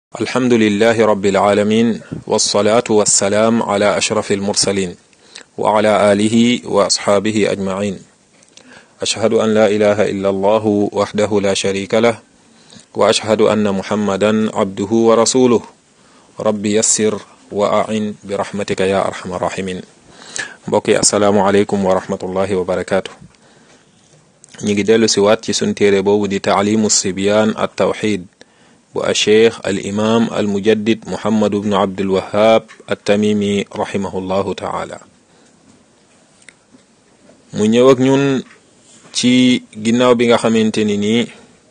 alhamdulilahi rabbil alamin wasalaatu wassalaam ala ashrafi almursalin wa ala alihi wa asxaabihi ajmain ashhadu an la ilaha illa allahu waxdahu la sharika lah wa ashhadu anna muhammadan abduhu wa rasuluh rabbi yassir wa ain bi rahmatika ya arhamar rahimin mbokk yi asalaamu aleykum wa rahmatullahi wa barakaatu ñi ngi dellu si waat ci sun téere boobu di taalimu sibyaan at tawxid bu acheikh al imam al mujaddid muhammadu bnu abdul wahab at tamimi rahimahullahu taala mu ñëw ak ñun ci ginnaaw bi nga xamante ni nii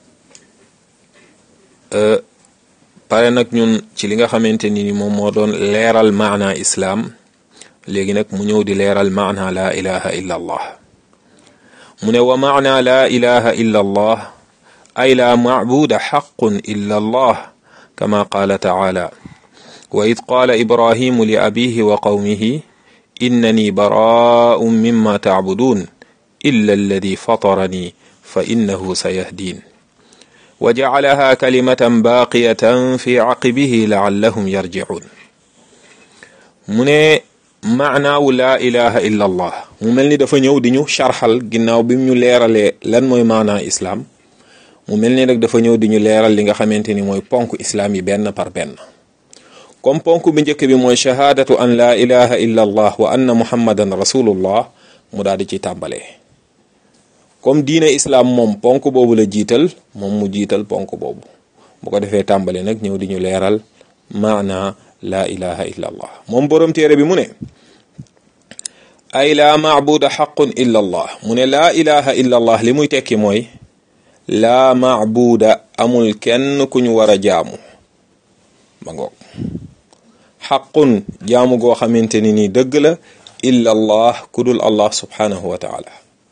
pare nag ñun ci li nga xamante ni ni moom moo doon leeral maana islaam léegi nag mu ñëw di leeral maana la ilaha illa allah mu ne wa maana la ilaha illa allah ay la macbuda xaqun illa allah kama qaala taala wa id qaala ibrahimu li abihi wa qawmihi innani baraa'un mimma tacbuduun illa alladi fatarani fa innahu sayahdin wa jacalaha kalimatan baaqiyatan fi caqibihi lacallahum yarjicuun mu ne maanaawu laa ilaha illa allah mu mel ni dafa ñëw di ñu sharxal ginnaaw bi ñu leeralee lan mooy maanaa islaam mu mel ni nag dafa ñëw di ñu leeral li nga xamante ni mooy ponk islaam yi benn par benn comme ponk bi njëkk bi mooy shahaadatu an laa ilaha illa allah wa anna muhammadan rasulullah mu daal di ci tàmbalee comme diine islaam moom ponk boobu la jiital moom mu jiital ponk boobu bu ko defee tàmbale nag ñëw di ñu leeral maana laa ilaha illa allah moom boroom téere bi mu ne ay laa maabuda xaqun illa allah mu ne laa ilaha illa allah li muy tekki mooy laa maabuda amul kenn ku ñu war a jaamu ma ngoog xaqun jaamu goo xamante ni nii dëgg la illa allah ku dul allah subhanahu wa taala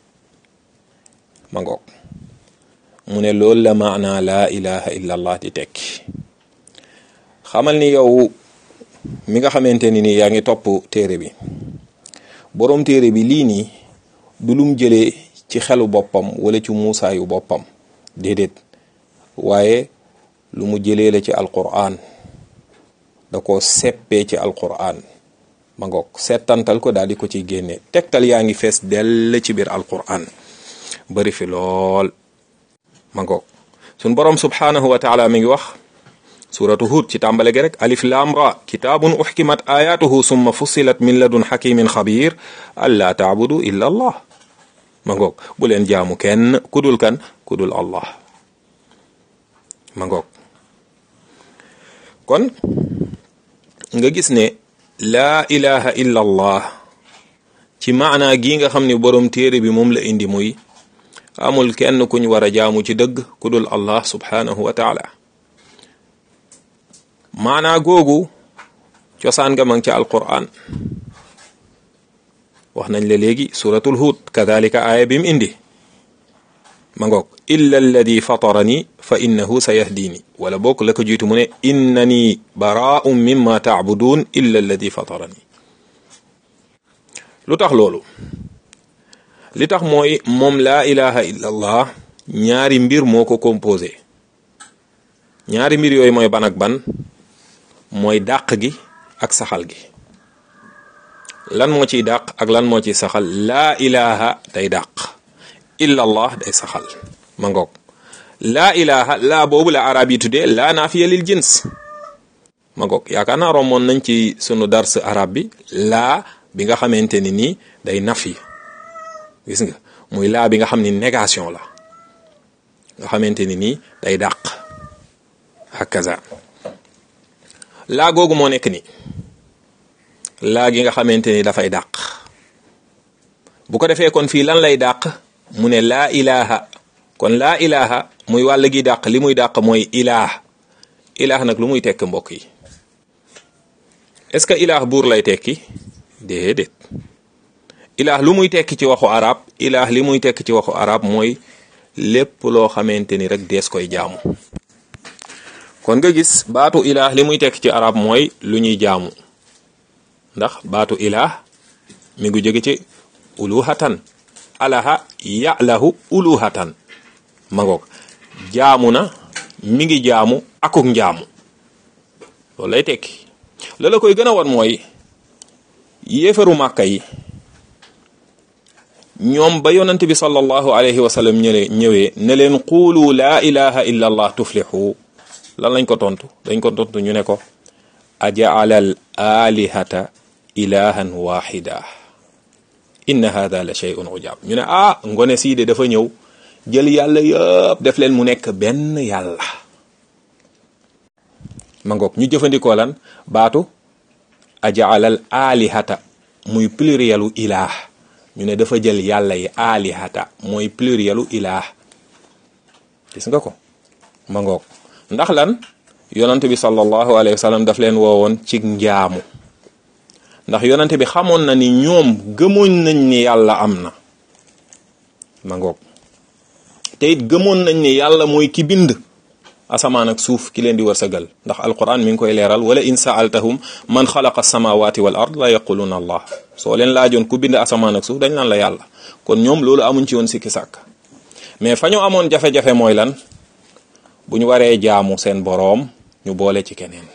ma ngoog mu ne loolu la maana laa ilaha illa allah di tekki xamal ni yow mi nga xamante ni nii yaa ngi topp téere bi boroom téere bi lii nii du lum jëlee ci xelu boppam wala ci muusaayu boppam déedéet waaye lu mu jëlee la ci alquran da ko seppee ci alquran ma ngoog settantal ko daal di ko ciy génne tegtal yaa ngi fees dell ci biir alquran bari fi lool ma ngoog sun borom subhanahu wa taala mi ngi wax suratu hud ci tàmbale gi rek alif lam ra kitaabun uxkimat ayatuhu summa fussilat min ladun xakimin xabir allaa taabudu illa allah ma ngoog bu leen jaamu kenn kudul kan kudul allah ma ngoog kon nga gis ne laa ilaha illa allah ci maana gi nga xam ne boroom téere bi moom la indi muy amul kenn kuñ war a jaamu ci dëgg kudul allah subhanahu wa taala maanaa googu cosaan nga mang ca alquran wax nañ la léegi suratul hud kadalika aaya bi mu indi ma ngoog illa alladi fatarani fa innahu sayahdini wala bokk la ko jiitu mu ne innani baraa'un mimma taabudun illa alladi fatarani lu tax loolu li tax mooy moom laa ilaha illa allah ñaari mbir moo ko composé ñaari mbir yooyu mooy ban ak ban mooy dàq gi ak saxal gi lan moo ciy dàq ak lan moo ciy saxal laa ilaha day dàq illa allah day saxal ma ngoog laa ilaha laa boobu la arab yi tuddee laa naafiya lil jins ma ngoog yaakaar naa rommoon nañ ci sunu dars arab bi laa bi nga xamante ni nii day nafi gis nga muy laa bi nga xam ni négation la nga xamante ni nii day dàq hakaza laa googu moo nekk ni laa gi nga xamante ni dafay dàq bu ko defee kon fii lan lay dàq mu ne laa ilaha kon laa ilaha muy wàll gi dàq li muy dàq mooy ilaah ilaah nag lu muy tekk mbokk yi est-ce que ilaah buur lay tekki déedéet ilaah lu muy tekki ci waxu arab ilaah li muy tekki ci waxu arab mooy lépp loo xamante ni rek dees koy jaamu kon nga gis baatu ilaah li muy tekk ci arab mooy lu ñuy jaamu ndax baatu ilaah mi ngi jóge ci uluhatan alaha yalahu uluhatan ma ngoog jaamu na mi ngi jaamu akuk njaamu loolu lay tekki la la koy gën a wan mooy yéefaru màkka yi ñoom ba yonent bi sallallahu alayhi wa sallam ñëwee ñëwee ne leen quulu laa ilaha illa allah tuflixu lan lañ ko tontu dañ ko tontu ñu ne ko ajaalal alihata ilahan waxida inna hada la shay'un ujab ñu ne ah ngone sii de dafa ñëw jël yàlla yëpp def leen mu nekk benn yàlla ma ngoog ñu jëfandikoo lan baatu ajaalal alihata muy plurielu ilah ñu ne dafa jël yàlla yi alihata mooy plurielu ilah gis nga ko ma ngoog ndax lan yonent bi sallallahu alayhi wa sallam daf leen woowoon ci njaamu ndax yonent bi xamoon na ni ñoom gëmoon nañ ni yàlla am na ma ngoog te it gëmoon nañ ni yàlla mooy ki bind asamaan ak suuf ki leen di wërsëgal ndax alquran mi ngi koy leeral wala in saaltahum man xalaqa samawati wal ard la yaquluna allah soo leen laajoon ku bind asamaan ak suuf dañ naan la yàlla kon ñoom loolu amuñ ci woon sikki sàkk mais fa ñu amoon jafe-jafe mooy lan bu ñu waree jaamu seen boroom ñu boole ci keneen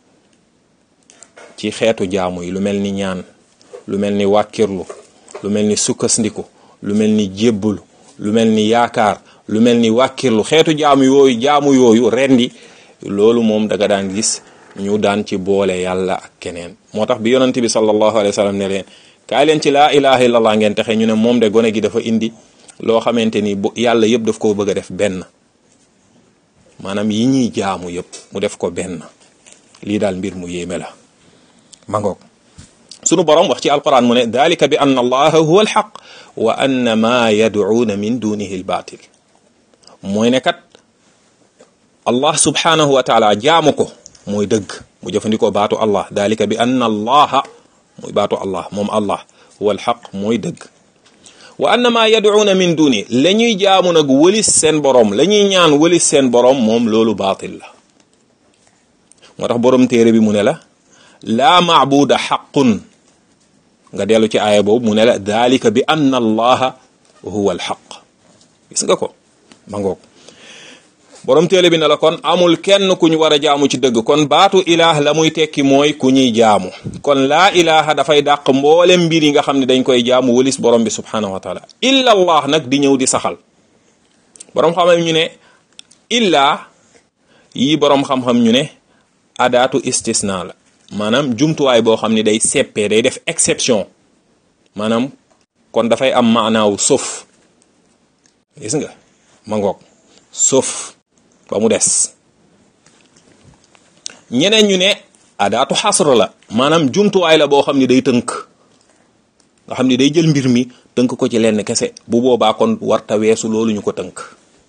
ci xeetu jaamu yi lu mel ni ñaan lu mel ni wàkkirlu lu mel ni sukkandiku lu mel ni jébbulu lu mel ni yaakaar lu mel ni wàkkirlu xeetu jaamu yooyu jaamu yooyu rendi loolu moom daga daan gis ñu daan ci boole yàlla ak keneen moo tax bi yonent bi sallallahu alayhi wa sallam ne leen kaay leen ci laa ilaha illallah ngeen texe ñu ne moom de gone gi dafa indi loo xamante ni bu yàlla yëpp daf koo bëgg a def benn maanaam yi ñuy jaamu yëpp mu def ko benn lii daal mbir mu yéeme la ma ngoog sunu borom wax ci alquran mu ne dalika bi anna allaha huwa alxaq wa anna ma yad'uuna min dunihi albatil mooy ne kat allah subhanahu wa taala jaamu ko mooy dëgg mu jëfandikoo baatu allah dalika bi anna allaha mooy baatu allah moom allah huwa alxaq mooy dëgg wa anna ma yad'uuna min duni la ñuy jaamu nag wëlis seen borom la ñuy ñaan wëlis seen borom moom loolu baatil la moo tax borom téere bi mu ne la laa maabuda xaqun nga dellu ci aaya boobu mu ne la dalika bi anna allaha huwa alxaq gis nga ko ma ngoog borom téere bi ne la kon amul kenn ku ñu war a jaamu ci dëgg kon baatu ilaah la muy tekki mooy ku ñuy jaamu kon laa ilaha dafay dàq mboolem mbir yi nga xam ne dañ koy jaamu wëlis borom bi subhanahu wa taala illa allah nag di ñëw di saxal borom xam-xam ñu ne illa yi borom xam-xam ñu ne adaatu istisna la maanaam jumtuwaay boo xam ne day seppee day def exception maanaam kon dafay am maanaawu sauf gis nga ma ngoog sauf ba mu des ñeneen ñu ne adaatu xasr la maanaam jumtuwaay la boo xam ne day tënk nga xam ne day jël mbir mi tënk ko ci lenn kese bu boobaa kon warta weesu loolu ñu ko tënk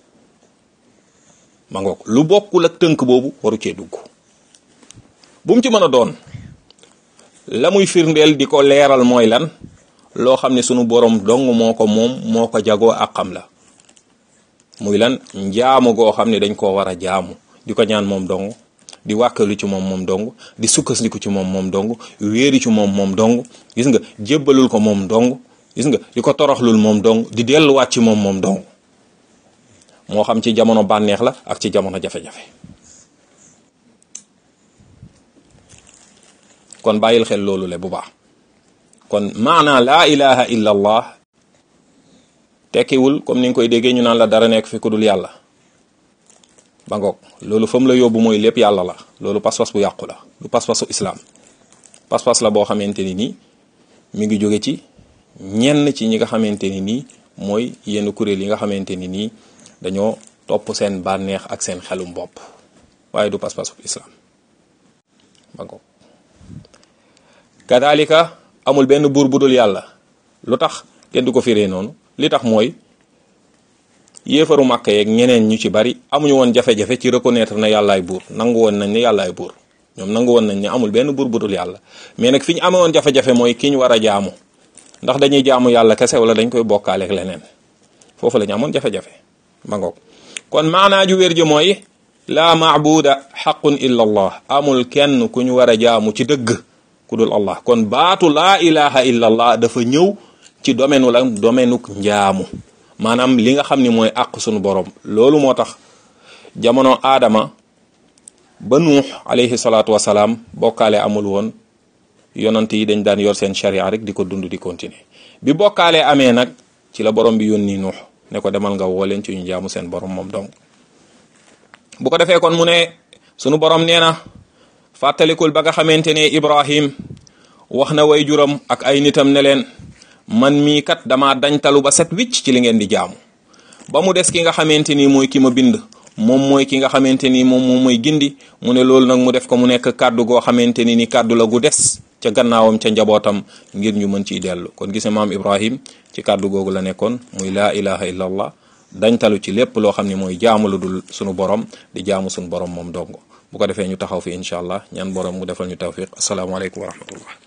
ma ngoog lu bokkul ak tënk boobu waru cee dugg bu mu ci mën a doon la muy firndeel di ko leeral mooy lan loo xam ne sunu borom dong moo ko moom moo ko jagoo ak xam la muy lan njaamu goo xam ne dañ koo war a jaamu di ko ñaan moom dong di wàkkalu ci moom moom dong di sukkandiku ci moom moom dong wéeri ci moom moom dong gis nga jébbalul ko moom dong gis nga di ko toroxlul moom dong di delluwaat ci moom moom dong moo xam ci jamono bànneex la ak ci jamono jafe-jafe kon bàyyil xel loolu le bu baax kon maana laa ilaha illa allah tekkiwul comme ni nga koy déggee ñu naan la dara nekk fi ku dul yàlla ba ngoog loolu fa mu la yóbbu mooy lépp yàlla la loolu pas-pas bu yàqu la du pas-pasu islaam pas-pas la boo xamante ni nii mi ngi jóge ci ñenn ci ñi nga xamante ni nii mooy yenn kuréel yi nga xamante ni nii dañoo topp seen bànneex ak seen xelum bopp waaye du pas-pasu islaam ba ngoog kadalika amul benn buur bu dul yàlla lu tax kenn du ko firee noonu li tax mooy yéefaru màkk yeeg ñeneen ñu ci bari amuñu woon jafe-jafe ci reconnaître na yàllaay buur nangu woon nañ ne yàllaay buur ñoom nangu woon nañ ne amul benn buur bu dul yàlla mais nag fi ñu amee woon jafe-jafe mooy ki ñu war a jaamu ndax dañuy jaamu yàlla kese wala dañ koy bokkaaleeg leneen foofu la ñu amoon jafe-jafe ma ngoog kon maanaa ju wér ji mooy laa maabuda xaqun illa allah amul kenn ku ñu war a jaamu ci dëgg ku dul allah kon baatu laa ilaha illa allah dafa ñëw ci domaine la domaine njaamu maanaam li nga xam ni mooy àq sunu borom loolu moo tax jamono aadama ba nuux alayhi salaatu wasalaam bokkaale amul woon yonant yi dañ daan yor seen sharia rek di ko dund di continuer bi bokkaale amee nag ci la borom bi yónni nuux ne ko demal nga woo leen ci ñu jaamu seen borom moom donc bu ko defee kon mu ne sunu borom nee na fàttalikul ba nga xamante ne Ibrahim wax na way juram ak ay nitam ne leen man mii kat dama dañtalu ba set wicc ci li ngeen di jaamu ba mu des ki nga xamante ni mooy ki ma bind moom mooy ki nga xamante ni moom moom mooy gindi mu ne loolu nag mu def ko mu nekk kàddu goo xamante ni ni kàddu la gu des ca gannaawam ca njabootam ngir ñu mën ciy dellu kon gis maam Ibrahim ci kàddu googu la nekkoon muy laa ilaha illa allah dañtalu ci lépp loo xam ne mooy jaamu lu dul sunu borom di jaamu sunu borom moom dongo bu ko defee ñu taxaw fi incha allah ñaan borom mu defal ñu tawfiq asalaamaaleykum wa rahmatullah